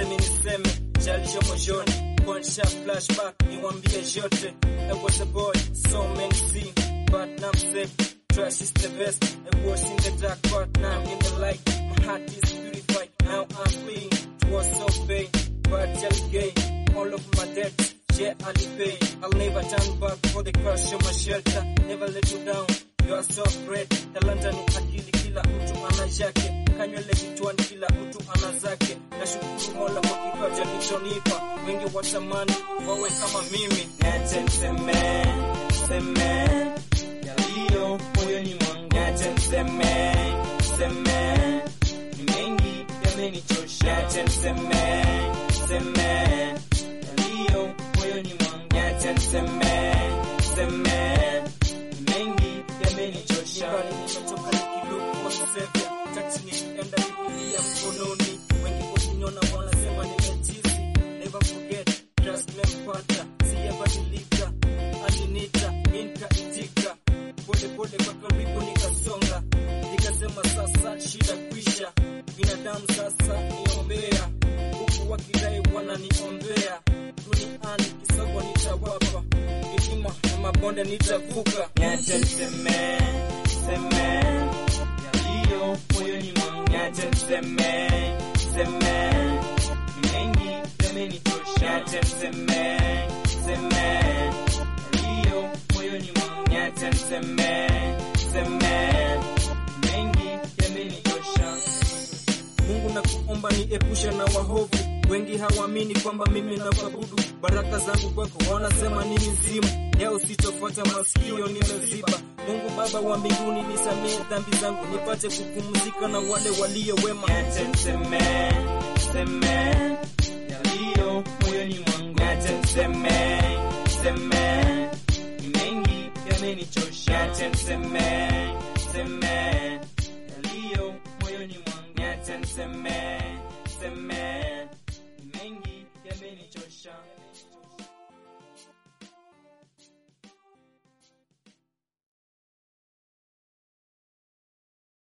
mi niseme chalisho moyoni kuanisha flashback niwambie yote I was a boy so many things but now I'm safe trash is the best I was in the dark but now I'm in the light my heart is purified now I'm clean it was so pain but just gain all of my debts yeah I'll pay I'll never turn back for the crush of my shelter never let you down you are so great talanta ni akili kila mtu ana yake kanywele kichwani kila mtu ana zake nashukuru mola kwa kipaji alichonipa wengi watamani wawe kama mimi Niache niseme, seme yaliyo moyoni mwangu. Niache niseme, seme ni mengi yamenichosha. Niache niseme, seme yaliyo moyoni mwangu. Niache niseme, seme ni mengi yamenichosha. nyumbani nimetoka nikiluku kwa kusevya taksi nikienda bibilia mkononi wengi wakiniona wanasema nimetizi never forget trust mempata siyabadilika alinita nikaitika pole pole kwa karibu nikasonga nikasema sasa shida kwisha binadamu sasa niombea huku wakidai wananiombea duniani kisogo nitawapa milima na mabonde nitavuka Niache niseme, seme yaliyo moyoni mwangu. Niache niseme, seme ni mengi yamenitosha. Niache niseme, seme yaliyo moyoni mwangu. Niache niseme, seme ni mengi yamenitosha. Mungu na kuomba niepushe na wahovu. Wengi hawaamini kwamba mimi na kuabudu. Baraka zangu kwako wanasema ni mizimu. Leo sitofuata masikio nimeziba. Mungu Baba wa mbinguni nisamehe dhambi zangu, nipate kupumzika na wale walio wema. Niache niseme, seme yaliyo moyoni mwangu. Niache niseme, seme ni mengi yamenichosha. Niache niseme, seme yaliyo moyoni mwangu. Niache niseme, seme ni mengi yamenichosha.